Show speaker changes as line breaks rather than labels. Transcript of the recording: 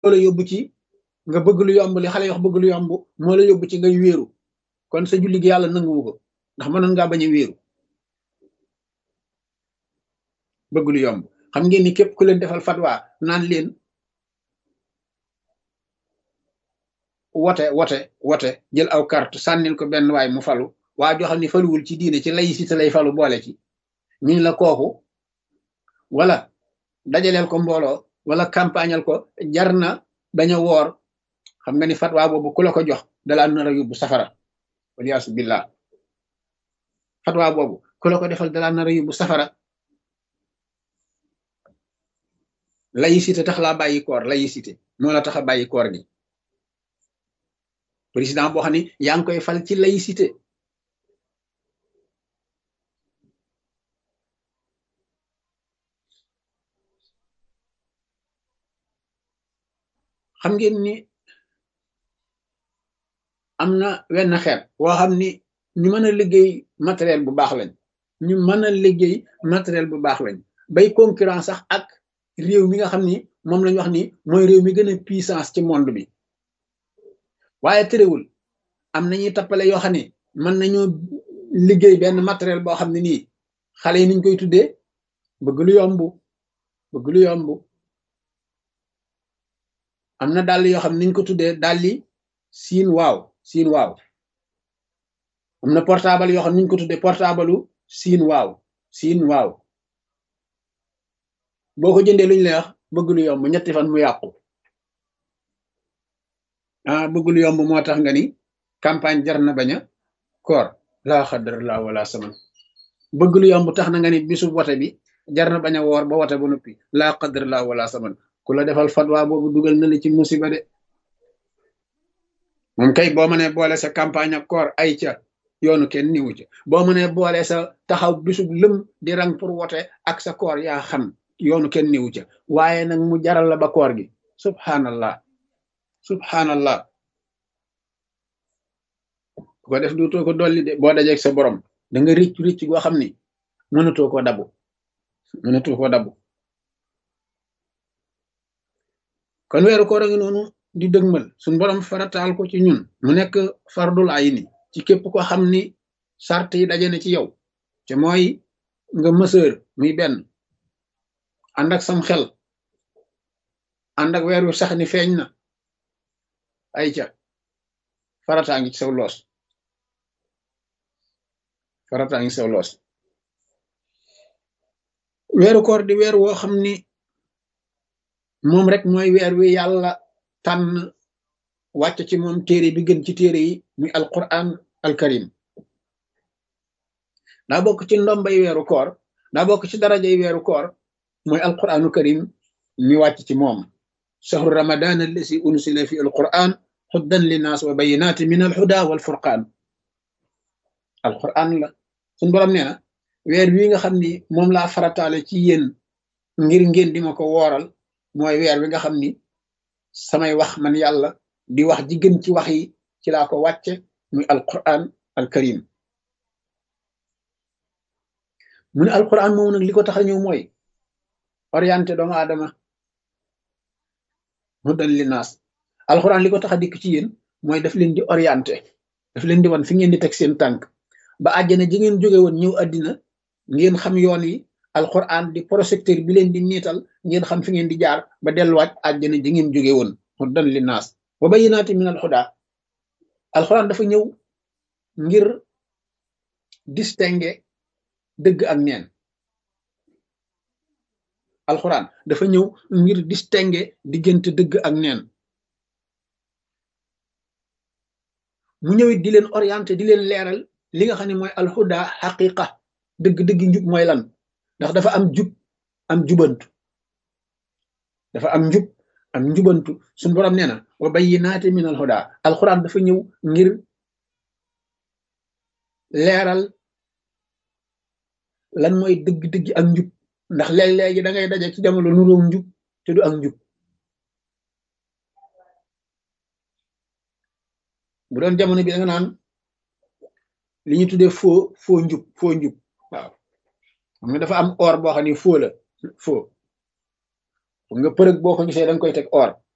la yóbbu ci nga bëgg lu yomb li xale yi wax bëgg lu yomb moo la yóbbu ci ngay wéeru kon sa julli gi yàlla nanguwu ko ndax mënoon ngaa bañ a wéeru bëgg lu yomb xam ngeen ni képp ku leen defal fatwa naan leen wote wote wote jël aw carte sànnil ko benn waay mu falu waa joo xam ne faluwul ci diine ci laïcité lay falu boole ci ñu la kooku wala dajaleel ko mbooloo wala campagnal ko jar na bañ a woor xam nga ni fatwa boobu ku la ko jox dalaa nar a yóbbu safara waliyaasu billah fatwa boobu ku la ko defal dalaa nar a yóbbu safara laïcité tax laa bàyyi koor laïcité moo la tax a bàyyi koor gi président boo xam ne yaa ngi koy fal ci laïcité xam ngeen ni am na wenn xeet woo xam ni ñu mën a liggéey matériel bu baax lañ ñu mën a liggéey matériel bu baax lañ bay concurrence sax ak réew mi nga xam ni moom lañ wax ni mooy réew mi gën a puissance ci monde bi waaye terewul am nañuy tappale yoo xam ne mën nañoo liggéey benn matériel boo xam ne nii xale yi niñ koy tuddee bëgg lu yomb bëgg lu yomb am na dàll yoo xam ne niñ ko tuddee dàlli siin waaw siin waaw am na portable yoo xam ne niñ ko tuddee portable siin waaw siin waaw boo ko jëndee luñ lay wax bëgg lu yomb ñetti fan mu yàqu ah bëgg lu yomb moo tax nga ni campagne jar na bañ a koor laa xadar laa wala saman bëgg lu yomb tax na nga ni bisu wote bi jar na bañ a woor ba wote ba noppi laa xadar laa wala saman ku la defal fatwa boobu dugal na la ci musiba de moom kay boo mënee boole sa campagne ak koor ay ca yoonu kenn niwu ca boo mënee boole sa taxaw bisu lëm di rang pour wote ak sa koor yaa xam yoonu kenn niwu ca waaye nag mu jaral la ba koor gi subhanallah subhanallah bu ko def duutoo ko dolli de boo dajeeg sa borom da nga ricc ricc goo xam ni mënatoo koo dabu mënatoo koo dabu kon weeru koor a ngi noonu di dëgmal suñ borom farataal ko ci ñun mu nekk fardul ayni ci képp ko xam ni sart yi daje na ci yow te mooy nga mësër muy benn ànd ak sam xel ànd ak weer wi sax ni feeñ na ay ca farataa ngi ci saw loos farataa ngi saw loos weeru koor di weer woo xam ni moom rek mooy weer wi yàlla tànn wàcc ci moom téere bi gën ci téere yi muy alquran alkarim daa bokk ci ndombay weeru koor daa bokk ci darajay weeru koor mooy alquranu karim mi wàcc ci moom shahru ramadan allasi unsila fi alquran xuddan linnaas wa bayinaati min alhuda walfurqaan alquran la suñ borom nee na weer wi nga xam ni moom laa farataale ci yéen ngir ngeen di ma ko wooral mooy weer wi nga xam ni samay wax man yàlla di wax ji gën ci wax yi ci laa ko wàcce muy alquran alkarim mu ne alquran moom nag li ko tax a ñëw mooy orienté doomu aadama mu dal li naas alquran li ko tax a dikk ci yéen mooy daf leen di orienté daf leen di wan fi ngeen di teg seen tànk ba àjjana ji ngeen jóge woon ñëw àddina ngeen xam yoon yi alquran di projecteur bi leen di niital ngeen xam fi ngeen di jaar ba delluwaat àjjana ji ngeen jóge woon mu dal li naas wa bayyinaati min alhuda alquran dafa ñëw ngir distinguer dëgg ak neen alxuraan dafa ñëw ngir distinguer diggante dëgg ak neen mu ñëwit di leen orienté di leen leeral li nga xam ne mooy alhuda xaqiqa dëgg-dëgg njub mooy lan ndax dafa am jub am jubantu dafa am njub am njubantu suñu borom nee na wa bayyinaati min alhuda alxuraan dafa ñëw ngir leeral lan mooy dëgg-dëgg ak njub ndax léeg-léegi da ngay daje ci jamono nuróom njub te du ak njub bu doon jamono bi da nga naan li ñu tuddee foo foo njub foo njub waaw xam nga dafa am or boo xam ne foo la foo xam nga përëg boo ko gisee da nga koy teg or